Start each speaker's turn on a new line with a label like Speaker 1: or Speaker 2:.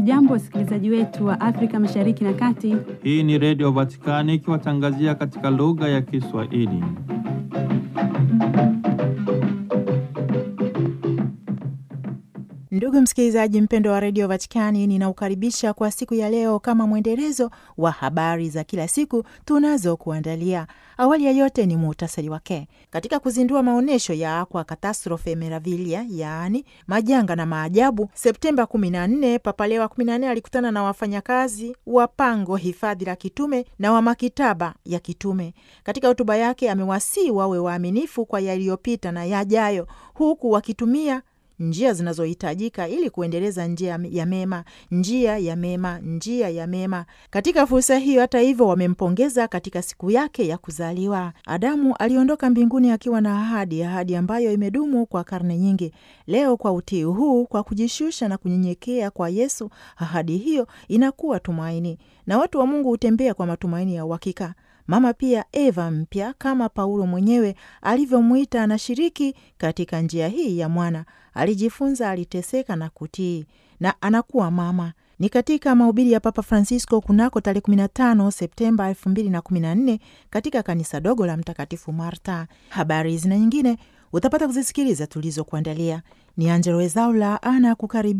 Speaker 1: Hamjambo, wasikilizaji wetu wa Afrika Mashariki na Kati.
Speaker 2: Hii ni Redio Vatikani ikiwatangazia katika lugha ya Kiswahili.
Speaker 3: Ndugu msikilizaji mpendo wa redio Vatikani, ninaukaribisha kwa siku ya leo kama mwendelezo wa habari za kila siku tunazokuandalia. Awali ya yote ni muhtasari wake. Katika kuzindua maonyesho ya Aqua Catastrofe Meravilia, yaani majanga na maajabu, Septemba 14, Papa Leo wa 14 alikutana na wafanyakazi wa pango hifadhi la kitume na wa makitaba ya kitume. Katika hotuba yake amewasii wawe waaminifu kwa yaliyopita na yajayo, huku wakitumia njia zinazohitajika ili kuendeleza njia ya mema, njia ya mema, njia ya mema. Katika fursa hiyo, hata hivyo, wamempongeza katika siku yake ya kuzaliwa. Adamu aliondoka mbinguni akiwa na ahadi, ahadi ambayo imedumu kwa karne nyingi. Leo kwa utii huu, kwa kujishusha na kunyenyekea kwa Yesu, ahadi hiyo inakuwa tumaini, na watu wa Mungu hutembea kwa matumaini ya uhakika. Mama pia Eva mpya kama Paulo mwenyewe alivyomwita, anashiriki katika njia hii ya mwana. Alijifunza, aliteseka na kutii, na anakuwa mama. Ni katika mahubiri ya Papa Francisco kunako tarehe 15 Septemba 2014 katika kanisa dogo la Mtakatifu Marta. Habari hizi na nyingine utapata kuzisikiliza tulizokuandalia. Ni Angelo Wezaula ana kukaribia